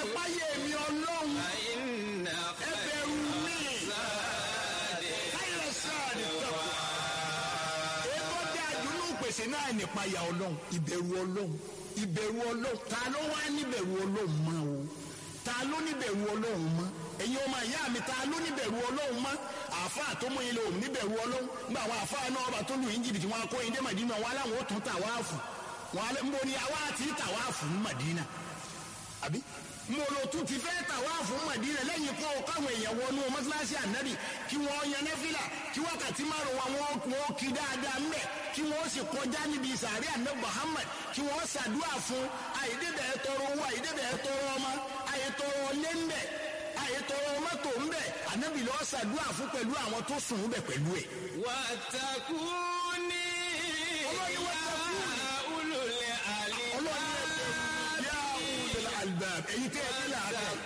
páyé mi ọlọ́run فإن ẹ bẹ̀rù mi káyọ̀ sáàdì tọ́kù. ètò dájú ní ìpèsè náà nípayà ọlọ́run ìbẹ̀rù ọlọ́run ìbẹ̀rù ọlọ́run ta ló wá níbẹ̀rù ọlọ́run mọ́ o ta ló níbẹ̀rù ọlọ́run mọ́ ẹ̀yin ọmọ ìyá mi ta ló níbẹ̀rù ọlọ́run mọ́ àáfàá tó mú yín lò níbẹ̀rù ọlọ́run nígbà àwọn àáfàá náà ọba tó lù yín jìbìtì wọn akó yín dé màdínà wọn aláwọ̀ ó tún tàwáàfù wọn alẹ́ nbọ ni àwa àti tàwáàfù ní màdínà àbí mo lo tún ti fẹ́ tàwáàfù ní màdínà lẹ́yìn kó o káwọn èèyàn wọnú mọ́sálásí ànábì kí wọ́n yan nẹ́fìlà kí wákàtí márùn wa wọn wọn kí dáadáa mbẹ́ kí wọ́n sì kọjá níbi sàárẹ̀ ànábì Muhammad kí wọ́n ṣàdúrà fún àyídébẹ̀ tọrọ owó àyídébẹ̀ tọrọ ọmọ àyètọrọ lé mbẹ́ àyètọrọ mọ́tò mbẹ́ ànábì lọ́ọ́ ṣàdúrà fún pẹ̀lú àwọn tó sùn mbẹ́ pẹ̀lú ẹ̀. واتقوني Ọlọ́ni يا واتقوني. أولو الألباب ọlọ́run ní ẹgbẹ́ yá ulul albab èyí tẹ́ ẹ ní làákẹ́